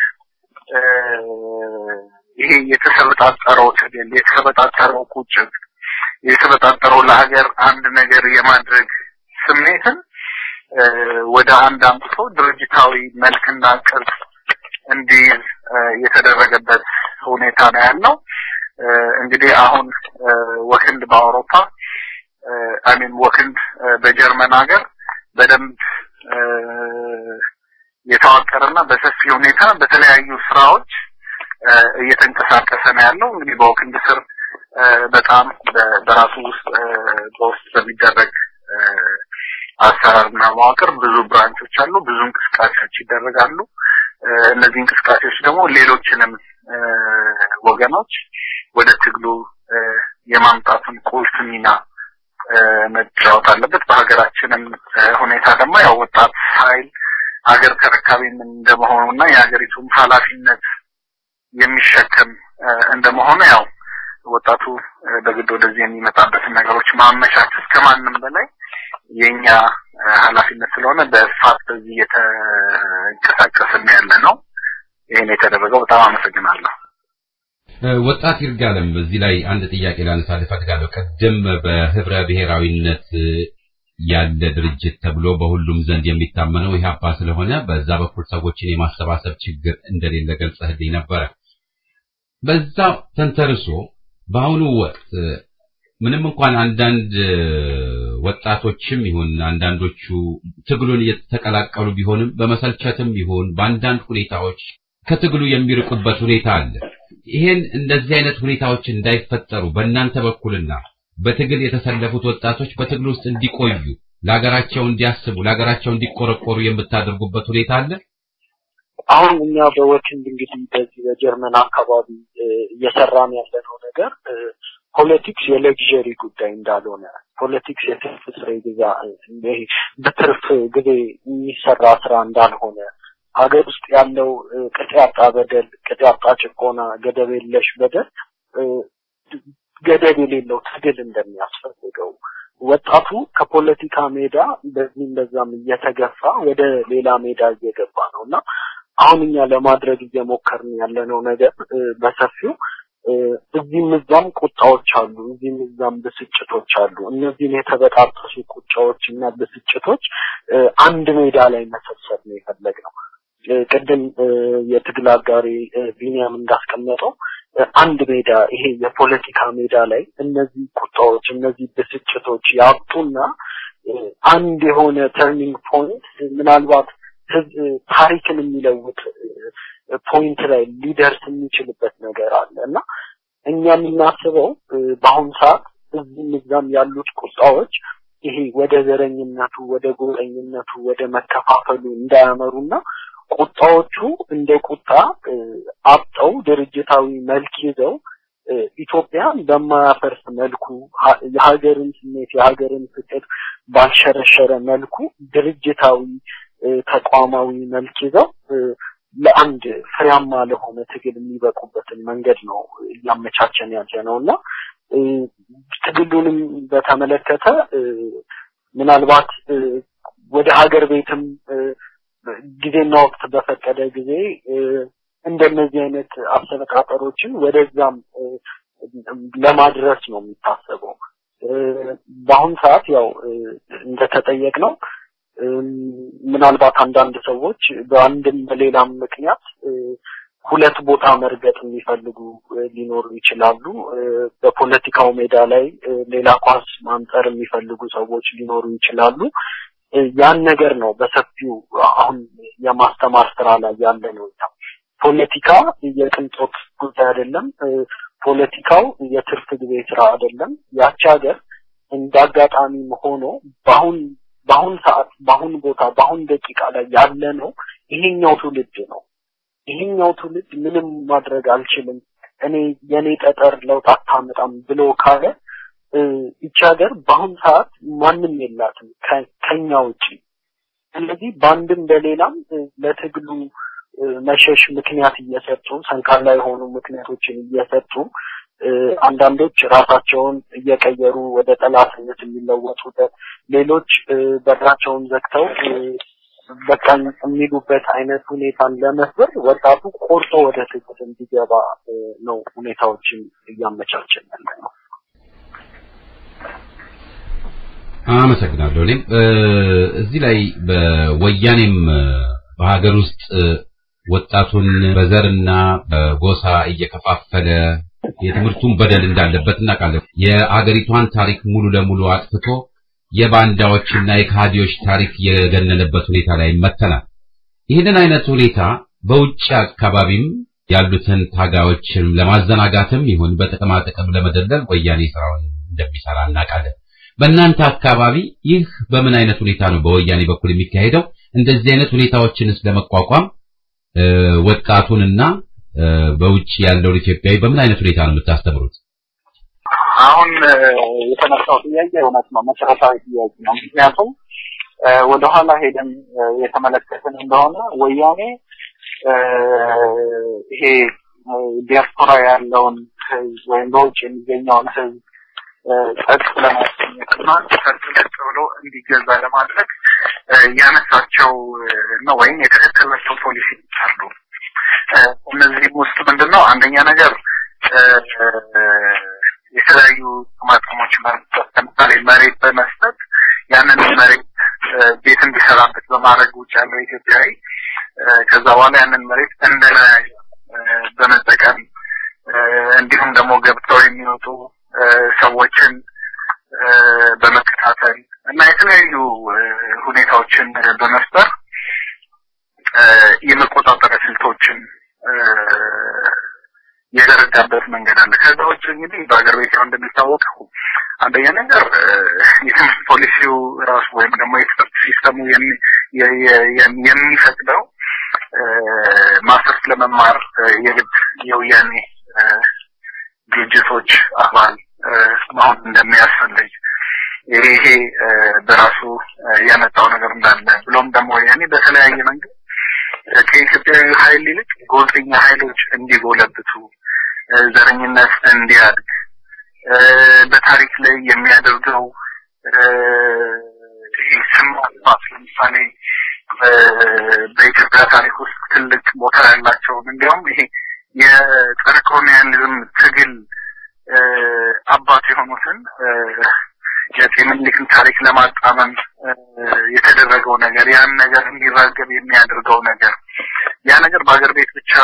ይሄ የተሰበጣጠረው ትግል፣ የተሰበጣጠረው ቁጭት፣ የተሰበጣጠረው ለሀገር አንድ ነገር የማድረግ ስሜትን ወደ አንድ አምጥቶ ድርጅታዊ መልክና ቅርጽ እንዲይዝ የተደረገበት ሁኔታ ነው ያለው። እንግዲህ አሁን ወክንድ በአውሮፓ አሚን ወክንድ በጀርመን ሀገር በደንብ የተዋቀረና በሰፊ ሁኔታ በተለያዩ ስራዎች እየተንቀሳቀሰ ነው ያለው። እንግዲህ በወክንድ ስር በጣም በራሱ ውስጥ በውስጥ በሚደረግ አሰራርና መዋቅር ብዙ ብራንቾች አሉ፣ ብዙ እንቅስቃሴዎች ይደረጋሉ። እነዚህ እንቅስቃሴዎች ደግሞ ሌሎችንም ወገኖች ወደ ትግሉ የማምጣቱን ቁልፍ ሚና መጫወት አለበት። በሀገራችንም ሁኔታ ደግሞ ያው ወጣት ኃይል ሀገር ተረካቢም እንደመሆኑና የሀገሪቱም ኃላፊነት የሚሸከም እንደመሆኑ ያው ወጣቱ በግድ ወደዚህ የሚመጣበትን ነገሮች ማመቻቸት ከማንም በላይ የኛ ኃላፊነት ስለሆነ በስፋት በዚህ እየተንቀሳቀስን ያለ ነው። ይህን የተደረገው በጣም አመሰግናለሁ። ወጣት ይርጋለም በዚህ ላይ አንድ ጥያቄ ላነሳ እፈልጋለሁ። ቅድም በህብረ ብሔራዊነት ያለ ድርጅት ተብሎ በሁሉም ዘንድ የሚታመነው ኢህአፓ ስለሆነ በዛ በኩል ሰዎችን የማሰባሰብ ችግር እንደሌለ ገልጸህልኝ ነበረ። በዛ ተንተርሶ በአሁኑ ወቅት ምንም እንኳን አንዳንድ ወጣቶችም ይሁን አንዳንዶቹ ትግሉን እየተቀላቀሉ ቢሆንም በመሰልቸትም ይሁን በአንዳንድ ሁኔታዎች ከትግሉ የሚርቁበት ሁኔታ አለ። ይሄን እንደዚህ አይነት ሁኔታዎች እንዳይፈጠሩ በእናንተ በኩልና በትግል የተሰለፉት ወጣቶች በትግል ውስጥ እንዲቆዩ ለሀገራቸው እንዲያስቡ ለሀገራቸው እንዲቆረቆሩ የምታደርጉበት ሁኔታ አለ። አሁን እኛ በወክንድ እንግዲህ በዚህ በጀርመን አካባቢ እየሰራን ያለነው ነገር ፖለቲክስ የሌክዠሪ ጉዳይ እንዳልሆነ ፖለቲክስ የትርፍ ስራ ግዛ በትርፍ ጊዜ የሚሰራ ስራ እንዳልሆነ ሀገር ውስጥ ያለው ቅጥ ያጣ በደል፣ ቅጥ ያጣ ጭቆና፣ ገደብ የለሽ በደል ገደብ የሌለው ትግል እንደሚያስፈልገው ወጣቱ ከፖለቲካ ሜዳ በዚህም በዛም እየተገፋ ወደ ሌላ ሜዳ እየገባ ነው እና አሁን እኛ ለማድረግ እየሞከርን ያለነው ነገር በሰፊው እዚህም እዛም ቁጣዎች አሉ፣ እዚህም እዛም ብስጭቶች አሉ። እነዚህን የተበጣጠሱ ቁጫዎች እና ብስጭቶች አንድ ሜዳ ላይ መሰብሰብ ነው የፈለግነው። ቅድም የትግል አጋሪ ቢኒያም እንዳስቀመጠው አንድ ሜዳ ይሄ የፖለቲካ ሜዳ ላይ እነዚህ ቁጣዎች እነዚህ ብስጭቶች ያብጡና አንድ የሆነ ተርኒንግ ፖይንት ምናልባት ታሪክን የሚለውጥ ፖይንት ላይ ሊደርስ የሚችልበት ነገር አለ እና እኛ የምናስበው በአሁኑ ሰዓት እዚህም እዛም ያሉት ቁጣዎች ይሄ ወደ ዘረኝነቱ፣ ወደ ጎጠኝነቱ፣ ወደ መከፋፈሉ እንዳያመሩና ቁጣዎቹ እንደ ቁጣ አብጠው ድርጅታዊ መልክ ይዘው ኢትዮጵያን በማያፈርስ መልኩ የሀገርን ስሜት የሀገርን ፍቅር ባልሸረሸረ መልኩ ድርጅታዊ ተቋማዊ መልክ ይዘው ለአንድ ፍሬያማ ለሆነ ትግል የሚበቁበትን መንገድ ነው እያመቻቸን ያለ ነው እና ትግሉንም በተመለከተ ምናልባት ወደ ሀገር ቤትም ጊዜና ወቅት በፈቀደ ጊዜ እንደነዚህ አይነት አሰነቃቀሮችን ወደዛም ለማድረስ ነው የሚታሰበው። በአሁን ሰዓት ያው እንደተጠየቅ ነው ምናልባት አንዳንድ ሰዎች በአንድም በሌላም ምክንያት ሁለት ቦታ መርገጥ የሚፈልጉ ሊኖሩ ይችላሉ። በፖለቲካው ሜዳ ላይ ሌላ ኳስ ማንጠር የሚፈልጉ ሰዎች ሊኖሩ ይችላሉ። ያን ነገር ነው በሰፊው አሁን የማስተማር ስራ ላይ ያለ ነው። ፖለቲካ የቅንጦት ጉዳይ አይደለም። ፖለቲካው የትርፍ ጊዜ ስራ አይደለም። ያቺ ሀገር እንደ አጋጣሚም ሆኖ በአሁን በአሁን ሰዓት በአሁን ቦታ በአሁን ደቂቃ ላይ ያለ ነው ይሄኛው ትውልድ ነው። ይሄኛው ትውልድ ምንም ማድረግ አልችልም፣ እኔ የኔ ጠጠር ለውጥ አታመጣም ብሎ ካለ ይቺ ሀገር በአሁን ሰዓት ማንም የላትም ከኛ ውጪ። ስለዚህ በአንድም በሌላም ለትግሉ መሸሽ ምክንያት እየሰጡ ሰንካላ የሆኑ ምክንያቶችን እየሰጡ አንዳንዶች ራሳቸውን እየቀየሩ ወደ ጠላትነት የሚለወጡበት፣ ሌሎች በራቸውን ዘግተው በቃ የሚሉበት አይነት ሁኔታን ለመፍበር ወጣቱ ቆርጦ ወደ ትግል እንዲገባ ነው ሁኔታዎችን እያመቻቸን ያለ ነው። አመሰግናለሁ። እኔም እዚህ ላይ በወያኔም በሀገር ውስጥ ወጣቱን በዘርና በጎሳ እየከፋፈለ የትምህርቱን በደል እንዳለበት እናውቃለን። የአገሪቷን ታሪክ ሙሉ ለሙሉ አጥፍቶ የባንዳዎችና የካዲዎች ታሪክ የገነነበት ሁኔታ ላይ መተናል። ይህንን አይነት ሁኔታ በውጭ አካባቢም ያሉትን ታጋዮችን ለማዘናጋትም ይሁን በጥቅማ ጥቅም ለመደለል ወያኔ ስራውን እንደሚሰራ እናውቃለን። በእናንተ አካባቢ ይህ በምን አይነት ሁኔታ ነው በወያኔ በኩል የሚካሄደው? እንደዚህ አይነት ሁኔታዎችንስ ለመቋቋም ወጣቱንና በውጭ ያለውን ኢትዮጵያዊ በምን አይነት ሁኔታ ነው የምታስተምሩት? አሁን የተነሳው ጥያቄ እውነት ነው፣ መሰረታዊ ጥያቄ ነው። ምክንያቱም ወደኋላ ሄደን የተመለከትን እንደሆነ ወያኔ ይሄ ዲያስፖራ ያለውን ህዝብ ወይም በውጭ የሚገኘውን ህዝብ ጸጥ ለማስገኘትና ጸጥ ብሎ እንዲገዛ ለማድረግ ያነሳቸው ነው ወይም የተከተላቸው ፖሊሲ አሉ። እነዚህም ውስጥ ምንድነው አንደኛ ነገር የተለያዩ ጥቅማጥቅሞች በመስጠት ለምሳሌ መሬት በመስጠት ያንን መሬት ቤት እንዲሰራበት በማድረግ ውጭ ያለው ኢትዮጵያዊ ከዛ በኋላ ያንን መሬት እንደለያዩ በመጠቀም እንዲሁም ደግሞ ገብተው የሚወጡ ሰዎችን በመከታተል እና የተለያዩ ሁኔታዎችን በመፍጠር የመቆጣጠሪያ ስልቶችን የዘረጋበት መንገድ አለ። ከዛ ውጭ እንግዲህ በሀገር ቤት ያው እንደሚታወቀው አንደኛ ነገር የትምህርት ፖሊሲው ራሱ ወይም ደግሞ የትምህርት ሲስተሙ የሚፈቅደው ማስተርስ ለመማር የግድ የወያኔ ድርጅቶች አባል መሆን እንደሚያስፈልግ ይሄ በራሱ ያመጣው ነገር እንዳለ ብሎም ደግሞ ወያኔ በተለያየ መንገድ ከኢትዮጵያዊ ኃይል ይልቅ ጎልተኛ ኃይሎች እንዲጎለብቱ ዘረኝነት እንዲያድግ በታሪክ ላይ የሚያደርገው ስም ማጥፋት ለምሳሌ በኢትዮጵያ ታሪክ ውስጥ ትልቅ ቦታ ያላቸውን እንዲያውም ይሄ የጸረ ኮሎኒያሊዝም ትግል አባት የሆኑትን የአፄ ምኒልክን ታሪክ ለማጣመም የተደረገው ነገር ያን ነገር እንዲራገብ የሚያደርገው ነገር ያ ነገር በሀገር ቤት ብቻ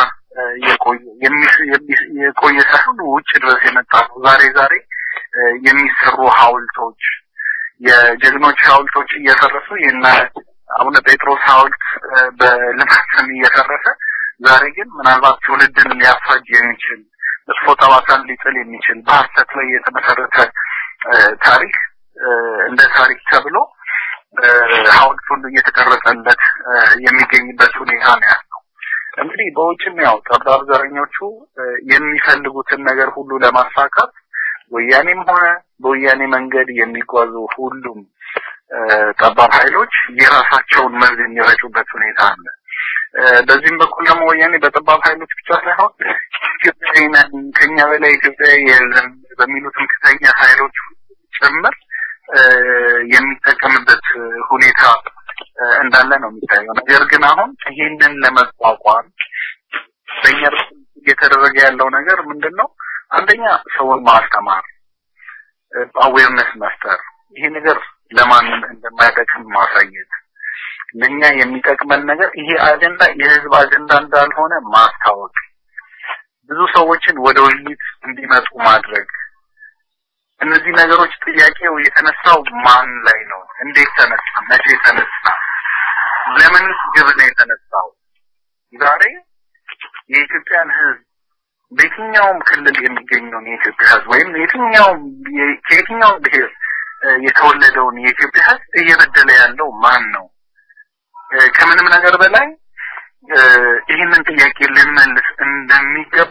የቆየ ሳይሆን ውጭ ድረስ የመጣ ነው። ዛሬ ዛሬ የሚሰሩ ሐውልቶች የጀግኖች ሐውልቶች እየፈረሱ የና አቡነ ጴጥሮስ ሐውልት በልማት ስም እየፈረሰ ዛሬ ግን ምናልባት ትውልድን ሊያፋጅ የሚችል መጥፎ ጠባሳን ሊጥል የሚችል በሀሰት ላይ የተመሰረተ ታሪክ እንደ ታሪክ ተብሎ ሐውልት ሁሉ እየተቀረጸለት የሚገኝበት ሁኔታ ነው ያለው። እንግዲህ በውጭም ያው ጠባብ ዘረኞቹ የሚፈልጉትን ነገር ሁሉ ለማሳካት ወያኔም ሆነ በወያኔ መንገድ የሚጓዙ ሁሉም ጠባብ ኃይሎች የራሳቸውን መርዝ የሚረጩበት ሁኔታ አለ። በዚህም በኩል ደግሞ ወያኔ በጠባብ ኃይሎች ብቻ ሳይሆን ኢትዮጵያዊ ነን ከኛ በላይ ኢትዮጵያዊ የለም በሚሉ ትምክህተኛ ኃይሎች ጭምር የሚጠቀምበት ሁኔታ እንዳለ ነው የሚታየው። ነገር ግን አሁን ይህንን ለመቋቋም በእኛ በኩል እየተደረገ ያለው ነገር ምንድን ነው? አንደኛ ሰውን ማስተማር፣ አዌርነስ መፍጠር፣ ይሄ ነገር ለማንም እንደማይጠቅም ማሳየት፣ ለኛ የሚጠቅመን ነገር ይሄ አጀንዳ የህዝብ አጀንዳ እንዳልሆነ ማስታወቅ፣ ብዙ ሰዎችን ወደ ውይይት እንዲመጡ ማድረግ እነዚህ ነገሮች ጥያቄው የተነሳው ማን ላይ ነው? እንዴት ተነሳ? መቼ ተነሳ? ለምን ግብ ነው የተነሳው? ዛሬ የኢትዮጵያን ህዝብ በየትኛውም ክልል የሚገኘውን የኢትዮጵያ ህዝብ ወይም የትኛውም ከየትኛውም ብሔር የተወለደውን የኢትዮጵያ ህዝብ እየበደለ ያለው ማን ነው? ከምንም ነገር በላይ ይህንን ጥያቄ ልንመልስ እንደሚገባ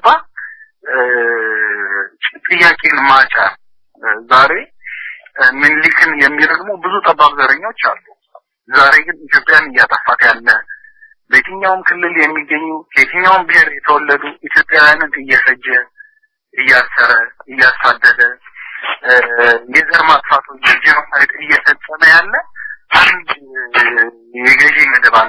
ጥያቄን ማጫ ዛሬ ምኒልክን የሚረግሙ ብዙ ጠባብ ዘረኞች አሉ። ዛሬ ግን ኢትዮጵያን እያጠፋት ያለ በየትኛውም ክልል የሚገኙ ከየትኛውም ብሔር የተወለዱ ኢትዮጵያውያንን እየፈጀ እያሰረ እያሳደደ የዘር ማጥፋቱ የጄኖሳይድ እየፈጸመ ያለ አንድ የገዢ መደብ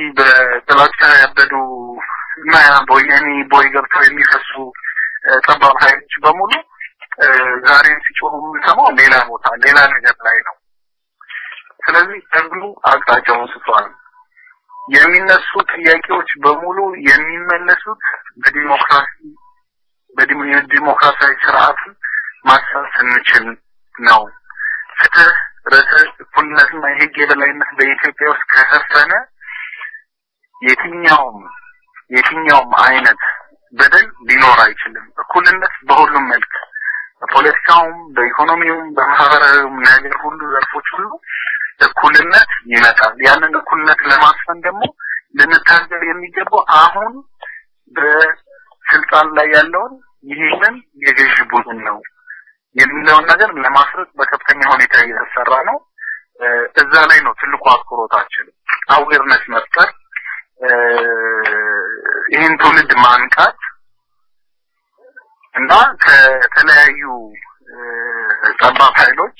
በጥላቻ ያበዱ እና ቦየኒ ቦይ ገብተው የሚፈሱ ጠባብ ኃይሎች በሙሉ ዛሬ ሲጮሁ የምንሰማው ሌላ ቦታ ሌላ ነገር ላይ ነው። ስለዚህ ትግሉ አቅጣጫውን ስቷል። የሚነሱ ጥያቄዎች በሙሉ የሚመለሱት በዲሞክራሲ በዲሞክራሲያዊ ስርዓትን ማሰብ ስንችል ነው። ፍትህ፣ ርትዕ፣ እኩልነትና የህግ የበላይነት በኢትዮጵያ ውስጥ ከሰፈነ የትኛውም የትኛውም አይነት በደል ሊኖር አይችልም። እኩልነት በሁሉም መልክ በፖለቲካውም፣ በኢኮኖሚውም፣ በማህበራዊውም ነገር ሁሉ ዘርፎች ሁሉ እኩልነት ይመጣል። ያንን እኩልነት ለማስፈን ደግሞ ልንታገል የሚገባው አሁን በስልጣን ላይ ያለውን ይህንን የገዥ ቡድን ነው የሚለውን ነገር ለማስረጥ በከፍተኛ ሁኔታ እየተሰራ ነው። እዛ ላይ ነው ትልቁ አትኩሮታችን። አዌርነስ መፍጠር፣ ይህን ትውልድ ማንቃት እና ከተለያዩ ጠባብ ኃይሎች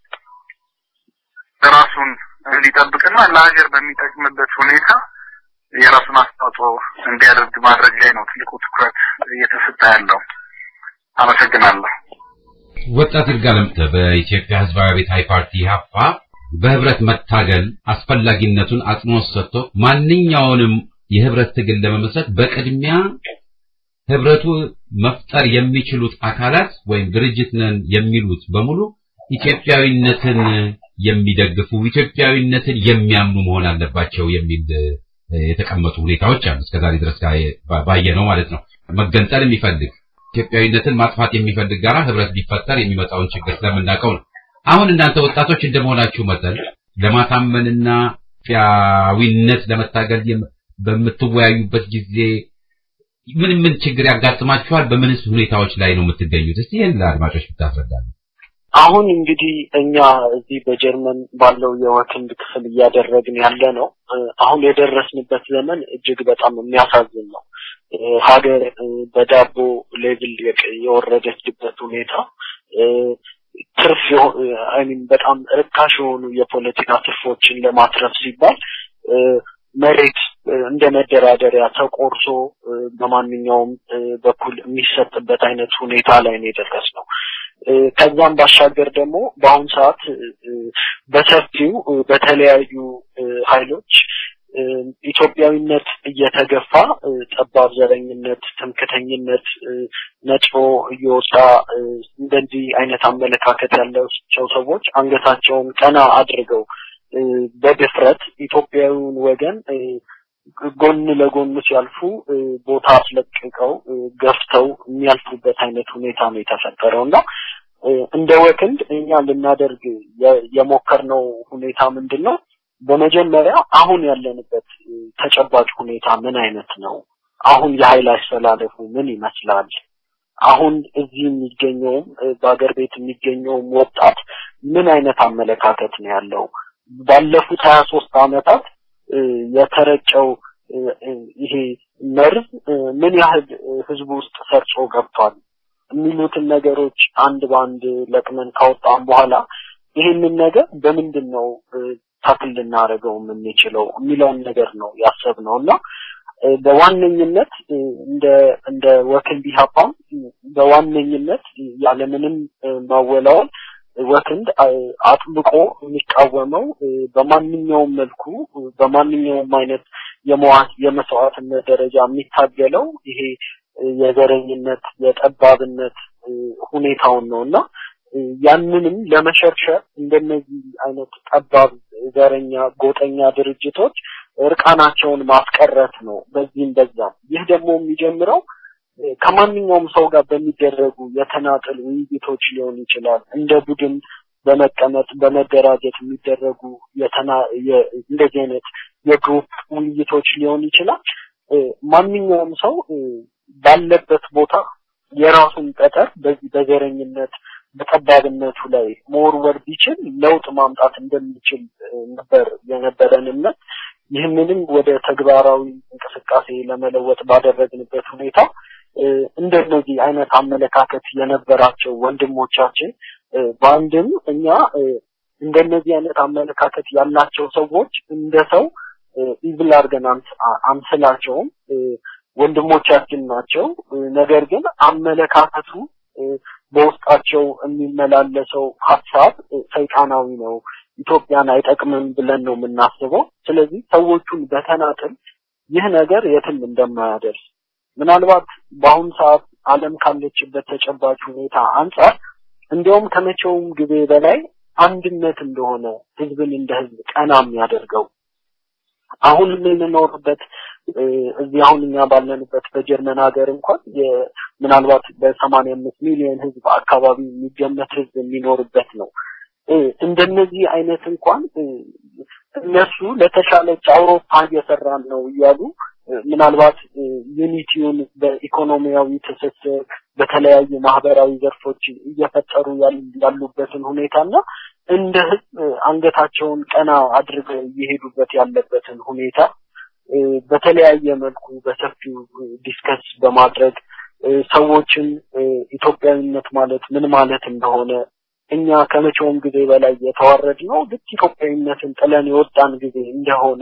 ራሱን እንዲጠብቅና ለሀገር በሚጠቅምበት ሁኔታ የራሱን አስተዋጽኦ እንዲያደርግ ማድረግ ላይ ነው ትልቁ ትኩረት እየተሰጠ ያለው። አመሰግናለሁ። ወጣት ይርጋለም በኢትዮጵያ ሕዝባዊ አብዮታዊ ፓርቲ ኢህአፓ በህብረት መታገል አስፈላጊነቱን አጽንኦት ሰጥቶ ማንኛውንም የህብረት ትግል ለመመስረት በቅድሚያ ህብረቱ መፍጠር የሚችሉት አካላት ወይም ድርጅት ነን የሚሉት በሙሉ ኢትዮጵያዊነትን የሚደግፉ ኢትዮጵያዊነትን የሚያምኑ መሆን አለባቸው የሚል የተቀመጡ ሁኔታዎች አሉ። እስከዛሬ ድረስ ባየነው ማለት ነው። መገንጠል የሚፈልግ ኢትዮጵያዊነትን ማጥፋት የሚፈልግ ጋራ ህብረት ቢፈጠር የሚመጣውን ችግር ስለምናውቀው ነው። አሁን እናንተ ወጣቶች እንደመሆናችሁ መጠን ለማሳመንና ኢትዮጵያዊነት ለመታገል በምትወያዩበት ጊዜ ምን ምን ችግር ያጋጥማችኋል? በምንስ ሁኔታዎች ላይ ነው የምትገኙት? እስቲ ይህን ለአድማጮች ብታስረዳለን። አሁን እንግዲህ እኛ እዚህ በጀርመን ባለው የወክንድ ክፍል እያደረግን ያለ ነው። አሁን የደረስንበት ዘመን እጅግ በጣም የሚያሳዝን ነው። ሀገር በዳቦ ሌቭል የወረደችበት ሁኔታ ትርፍ አይሚን በጣም ርካሽ የሆኑ የፖለቲካ ትርፎችን ለማትረፍ ሲባል መሬት እንደ መደራደሪያ ተቆርሶ በማንኛውም በኩል የሚሰጥበት አይነት ሁኔታ ላይ ነው የደረስነው። ከዛም ባሻገር ደግሞ በአሁኑ ሰዓት በሰፊው በተለያዩ ኃይሎች ኢትዮጵያዊነት እየተገፋ ጠባብ ዘረኝነት፣ ትምክተኝነት ነጭሮ እየወጣ እንደዚህ አይነት አመለካከት ያላቸው ሰዎች አንገታቸውን ቀና አድርገው በድፍረት ኢትዮጵያዊውን ወገን ጎን ለጎን ሲያልፉ ቦታ አስለቅቀው ገፍተው የሚያልፉበት አይነት ሁኔታ ነው የተፈጠረው እና እንደ ወክንድ እኛ ልናደርግ የሞከርነው ሁኔታ ምንድን ነው? በመጀመሪያ አሁን ያለንበት ተጨባጭ ሁኔታ ምን አይነት ነው? አሁን የኃይል አስተላለፉ ምን ይመስላል? አሁን እዚህ የሚገኘውም በአገር ቤት የሚገኘውም ወጣት ምን አይነት አመለካከት ነው ያለው? ባለፉት ሀያ ሶስት አመታት የተረጨው ይሄ መርዝ ምን ያህል ህዝቡ ውስጥ ሰርጾ ገብቷል የሚሉትን ነገሮች አንድ በአንድ ለቅመን ካወጣን በኋላ ይህንን ነገር በምንድን ነው ታክል ልናደርገው የምንችለው የሚለውን ነገር ነው ያሰብነው እና በዋነኝነት እንደ እንደ ወክንድ ኢህአፓም በዋነኝነት ያለምንም ማወላወል ወክንድ አጥብቆ የሚቃወመው በማንኛውም መልኩ በማንኛውም አይነት የመዋት የመስዋዕትነት ደረጃ የሚታገለው ይሄ የዘረኝነት የጠባብነት ሁኔታውን ነው እና ያንንም ለመሸርሸር እንደነዚህ አይነት ጠባብ ዘረኛ ጎጠኛ ድርጅቶች እርቃናቸውን ማስቀረት ነው በዚህም በዛም ይህ ደግሞ የሚጀምረው ከማንኛውም ሰው ጋር በሚደረጉ የተናጠል ውይይቶች ሊሆን ይችላል እንደ ቡድን በመቀመጥ በመደራጀት የሚደረጉ የተና እንደዚህ አይነት የግሩፕ ውይይቶች ሊሆን ይችላል ማንኛውም ሰው ባለበት ቦታ የራሱን ጠጠር በዚህ በዘረኝነት በጠባብነቱ ላይ መወርወር ቢችል ለውጥ ማምጣት እንደሚችል ነበር የነበረን እምነት። ይህንንም ወደ ተግባራዊ እንቅስቃሴ ለመለወጥ ባደረግንበት ሁኔታ እንደነዚህ አይነት አመለካከት የነበራቸው ወንድሞቻችን በአንድም እኛ እንደነዚህ አይነት አመለካከት ያላቸው ሰዎች እንደ ሰው ኢቭል አድርገን አንስላቸውም። ወንድሞቻችን ናቸው። ነገር ግን አመለካከቱ በውስጣቸው የሚመላለሰው ሀሳብ ሰይጣናዊ ነው፣ ኢትዮጵያን አይጠቅምም ብለን ነው የምናስበው። ስለዚህ ሰዎቹን በተናጥል ይህ ነገር የትም እንደማያደርስ ምናልባት በአሁኑ ሰዓት ዓለም ካለችበት ተጨባጭ ሁኔታ አንጻር እንዲያውም ከመቼውም ጊዜ በላይ አንድነት እንደሆነ ህዝብን እንደ ህዝብ ቀና የሚያደርገው አሁን የምንኖርበት እዚህ አሁን እኛ ባለንበት በጀርመን ሀገር እንኳን ምናልባት በሰማንያ አምስት ሚሊዮን ህዝብ አካባቢ የሚገመት ህዝብ የሚኖርበት ነው። እንደነዚህ አይነት እንኳን እነሱ ለተሻለች አውሮፓ እየሰራን ነው እያሉ ምናልባት ዩኒቲውን በኢኮኖሚያዊ ትስስር በተለያዩ ማህበራዊ ዘርፎች እየፈጠሩ ያሉበትን ሁኔታና እንደ ህዝብ አንገታቸውን ቀና አድርገው እየሄዱበት ያለበትን ሁኔታ በተለያየ መልኩ በሰፊው ዲስከስ በማድረግ ሰዎችን ኢትዮጵያዊነት ማለት ምን ማለት እንደሆነ እኛ ከመቼውም ጊዜ በላይ የተዋረድ ነው ልክ ኢትዮጵያዊነትን ጥለን የወጣን ጊዜ እንደሆነ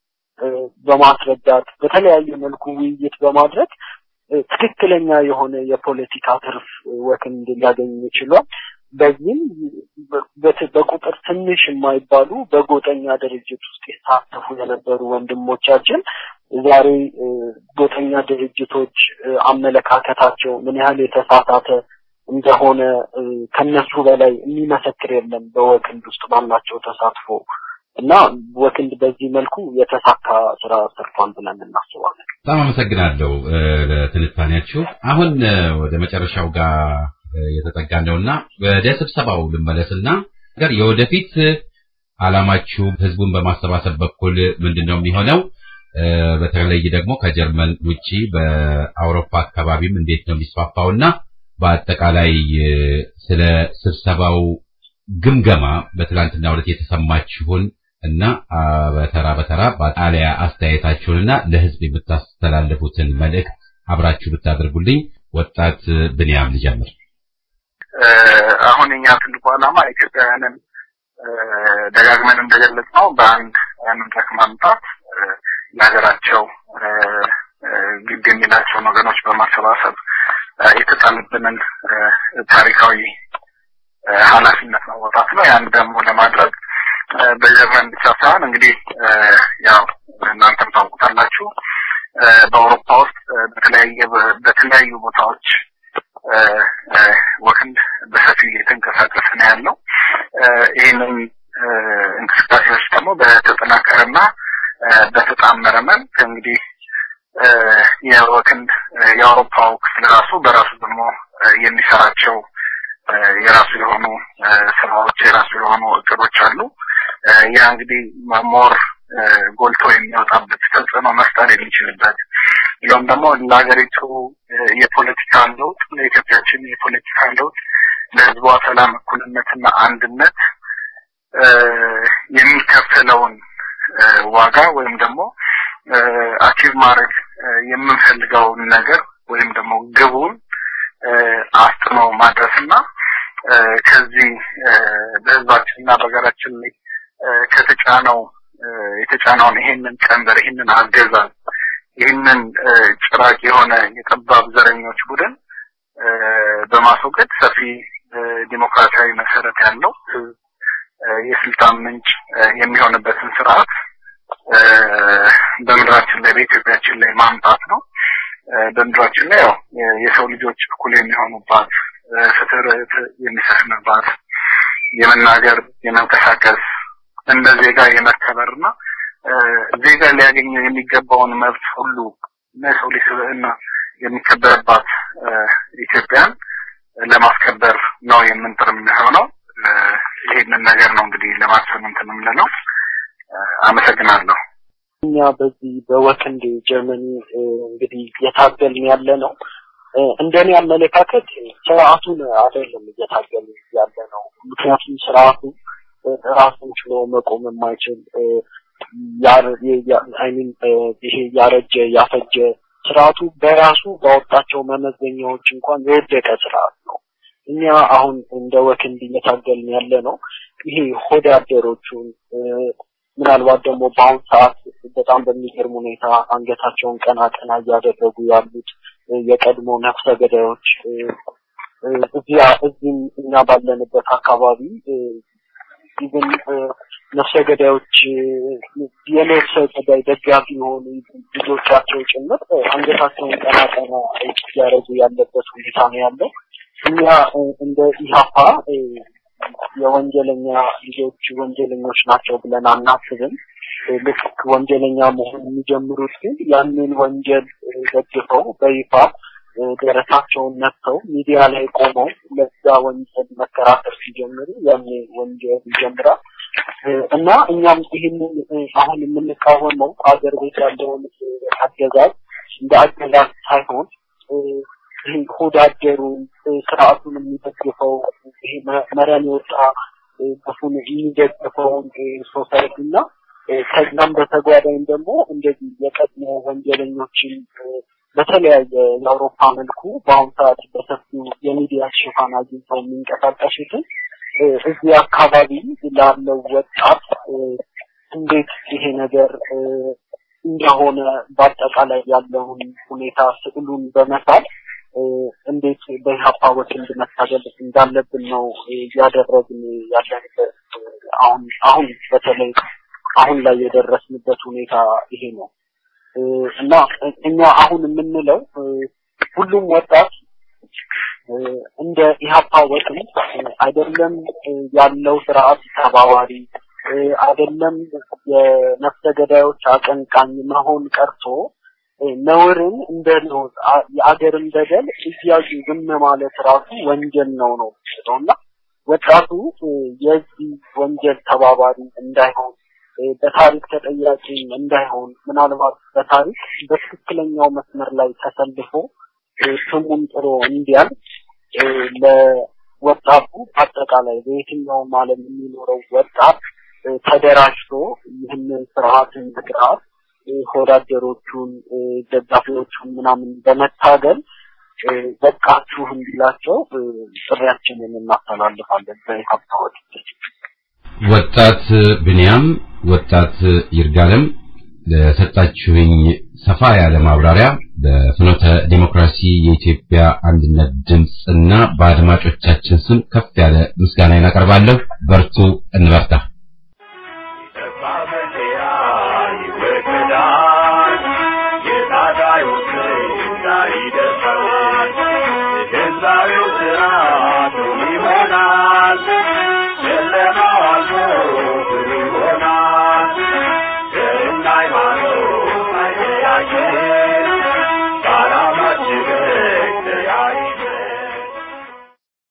በማስረዳት በተለያየ መልኩ ውይይት በማድረግ ትክክለኛ የሆነ የፖለቲካ ትርፍ ወክንድ ሊያገኝ ይችሏል። በዚህም በቁጥር ትንሽ የማይባሉ በጎጠኛ ድርጅት ውስጥ የተሳተፉ የነበሩ ወንድሞቻችን ዛሬ ጎጠኛ ድርጅቶች አመለካከታቸው ምን ያህል የተሳሳተ እንደሆነ ከነሱ በላይ የሚመሰክር የለም በወክንድ ውስጥ ባላቸው ተሳትፎ እና ወክንድ በዚህ መልኩ የተሳካ ስራ ሰርቷል ብለን እናስባለን። በጣም አመሰግናለሁ ለትንታኔያችሁ። አሁን ወደ መጨረሻው ጋር የተጠጋ ነውና ወደ ስብሰባው ልመለስና ጋር የወደፊት አላማችሁ ህዝቡን በማሰባሰብ በኩል ምንድን ነው የሚሆነው? በተለይ ደግሞ ከጀርመን ውጪ በአውሮፓ አካባቢም እንዴት ነው የሚስፋፋውና በአጠቃላይ ስለ ስብሰባው ግምገማ በትላንትና ዕለት የተሰማችሁን እና በተራ በተራ በጣሊያ አስተያየታችሁንና ለህዝብ የምታስተላልፉትን መልእክት አብራችሁ ብታደርጉልኝ። ወጣት ብንያም ልጀምር። አሁን እኛ ትልቁ ዓላማ ኢትዮጵያውያንን ደጋግመን እንደገለጽ ነው በአንድ መድረክ ማምጣት ለሀገራቸው ግድ የሚላቸውን ወገኖች በማሰባሰብ የተጣለብንን ታሪካዊ ኃላፊነት መወጣት ነው። ያን ደግሞ ለማድረግ በጀርመን ብቻ ሳይሆን እንግዲህ ያው እናንተም ታውቁታላችሁ በአውሮፓ ውስጥ በተለያየ በተለያዩ ቦታዎች ወክንድ በሰፊው እየተንቀሳቀስ ነው ያለው። ይህንን እንቅስቃሴዎች ደግሞ በተጠናከረና በተጣመረ መልክ እንግዲህ የወክንድ የአውሮፓው ክፍል ራሱ በራሱ ደግሞ የሚሰራቸው የራሱ የሆኑ ስራዎች የራሱ የሆኑ እቅዶች አሉ። ያ እንግዲህ ሞር ጎልቶ የሚወጣበት ተጽዕኖ መፍጠር የሚችልበት ብሎም ደግሞ ለሀገሪቱ የፖለቲካ ለውጥ ለኢትዮጵያችን የፖለቲካ ለውጥ ለሕዝቧ ሰላም፣ እኩልነትና አንድነት የሚከፈለውን ዋጋ ወይም ደግሞ አቺቭ ማድረግ የምንፈልገውን ነገር ወይም ደግሞ ግቡን አስጥኖ ማድረስና ከዚህ በህዝባችንና በሀገራችን ላይ ከተጫነው የተጫነውን ይሄንን ቀንበር ይሄንን አገዛዝ ይህንን ጭራቅ የሆነ የጠባብ ዘረኞች ቡድን በማስወገድ ሰፊ ዲሞክራሲያዊ መሰረት ያለው ህዝብ የስልጣን ምንጭ የሚሆንበትን ስርዓት በምድራችን ላይ በኢትዮጵያችን ላይ ማምጣት ነው። በምድራችን ላይ ያው የሰው ልጆች እኩል የሚሆኑባት ፍትህ የሚሰፍንባት የመናገር የመንቀሳቀስ እንደ ዜጋ የመከበርና ዜጋ ሊያገኘው የሚገባውን መብት ሁሉ እና የሰው ልጅ ስብዕና የሚከበርባት ኢትዮጵያን ለማስከበር ነው የምንጥር የሚሆነው። ይሄንን ነገር ነው እንግዲህ ለማሰብ እንትን የምንለው። አመሰግናለሁ። እኛ በዚህ በወክንድ ጀርመኒ እንግዲህ እየታገልን ያለ ነው። እንደኔ አመለካከት ስርዓቱን አይደለም እየታገልን ያለ ነው። ምክንያቱም ስርዓቱ ራሱን ችሎ መቆም የማይችል አይሚን ይሄ ያረጀ ያፈጀ ስርዓቱ በራሱ ባወጣቸው መመዘኛዎች እንኳን የወደቀ ስርዓት ነው። እኛ አሁን እንደ ወክንድ እየታገልን ያለ ነው ይሄ ሆዳደሮቹን ምናልባት ደግሞ በአሁን ሰዓት በጣም በሚገርም ሁኔታ አንገታቸውን ቀና ቀና እያደረጉ ያሉት የቀድሞ ነፍሰ ገዳዮች እዚያ እዚህም እኛ ባለንበት አካባቢ ኢቭን ነፍሰ ገዳዮች የነፍሰ ገዳይ ደጋፊ የሆኑ ልጆቻቸው ጭምር አንገታቸውን ቀና ቀና እያደረጉ ያለበት ሁኔታ ነው ያለው። እኛ እንደ ኢህአፓ የወንጀለኛ ልጆች ወንጀለኞች ናቸው ብለን አናስብም። ልክ ወንጀለኛ መሆን የሚጀምሩት ግን ያንን ወንጀል ደግፈው በይፋ ደረታቸውን ነፍተው ሚዲያ ላይ ቆመው ለዛ ወንጀል መከራከር ሲጀምሩ ያኔ ወንጀል ይጀምራል እና እኛም ይህንን አሁን የምንቃወመው ሀገር ቤት ያለውን አገዛዝ እንደ አገዛዝ ሳይሆን ይህ ሆዳደሩን ስርዓቱን የሚደግፈው ይሄ መረን የወጣ ግፉን የሚደግፈውን ሶሳይቲ እና ከዛም በተጓዳኝ ደግሞ እንደዚህ የቀድሞ ወንጀለኞችን በተለያየ የአውሮፓ መልኩ በአሁኑ ሰዓት በሰፊው የሚዲያ ሽፋን አግኝተው የሚንቀሳቀሱትን እዚህ አካባቢ ላለው ወጣት እንዴት ይሄ ነገር እንደሆነ በአጠቃላይ ያለውን ሁኔታ ስዕሉን በመሳል እንዴት በኢህአፓ ወኪል መታገል እንዳለብን ነው እያደረግን ያለንበት። አሁን አሁን በተለይ አሁን ላይ የደረስንበት ሁኔታ ይሄ ነው እና እኛ አሁን የምንለው ሁሉም ወጣት እንደ ኢህአፓ ወኪል አይደለም ያለው ስርዓት ተባባሪ አይደለም የነፍሰ ገዳዮች አቀንቃኝ መሆን ቀርቶ ነውርን እንደ ነውር የአገርን በደል እያዩ ዝም ማለት ራሱ ወንጀል ነው ነው እና ወጣቱ የዚህ ወንጀል ተባባሪ እንዳይሆን በታሪክ ተጠያቂ እንዳይሆን ምናልባት በታሪክ በትክክለኛው መስመር ላይ ተሰልፎ ስሙን ጥሮ እንዲያል ለወጣቱ አጠቃላይ በየትኛውም ዓለም የሚኖረው ወጣት ተደራጅቶ ይህንን ስርዓትን ስርዓት ሆዳደሮቹን ደጋፊዎቹን ምናምን በመታገል በቃችሁ እንዲላቸው ጥሪያችንን እናስተላልፋለን በሀብታዎች ወጣት ብንያም፣ ወጣት ይርጋለም ለሰጣችሁኝ ሰፋ ያለ ማብራሪያ በፍኖተ ዲሞክራሲ የኢትዮጵያ አንድነት ድምፅ እና በአድማጮቻችን ስም ከፍ ያለ ምስጋና እናቀርባለሁ። በርቱ፣ እንበርታ። ህዝባዊው ስርዓቱ ይሆናል